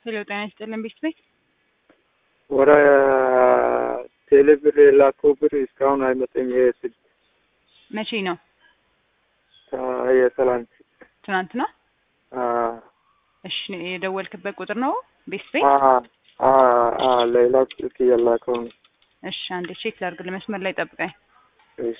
ሄሎ ጤና ይስጥልን ቤት ቤት ወደ ቴሌብር የላከው ብር እስካሁን አይመጣም። ይሄ ስልክ መቼ ነው? የትላንት ትናንት ነው። እሺ የደወልክበት ቁጥር ነው ቤት ቤት? ሌላ ስልክ የላከው ነው። እሺ አንዴ ቼክ ላድርግ። ለመስመር ላይ ጠብቀኝ። እሺ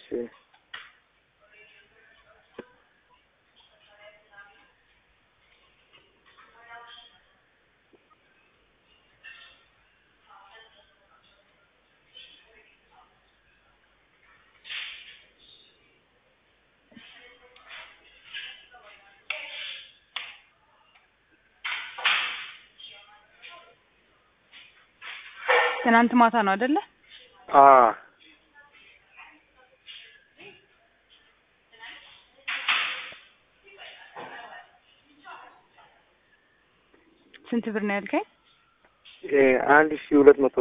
ትናንት ማታ ነው አይደለ? አ ስንት ብር ነው ያልከኝ? አንድ ሺ ሁለት መቶ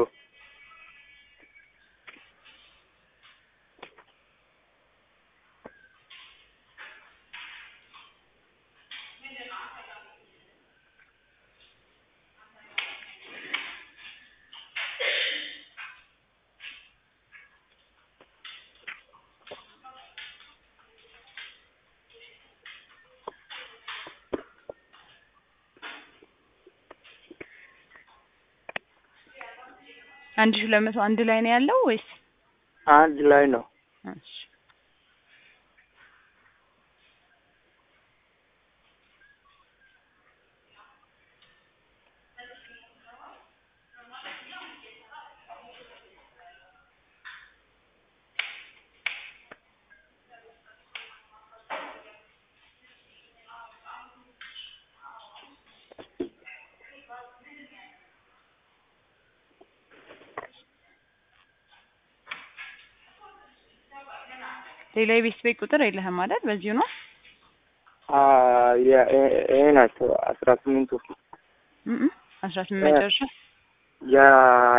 አንድ ሺህ ሁለት መቶ አንድ ላይ ነው ያለው ወይስ? አንድ ላይ ነው። እሺ ሌላ የቤት ቤት ቁጥር የለህም አይደል? በዚሁ ነው። ይሄ ናቸው አስራ ስምንቱ አስራ ስምንት መጨረሻ ያ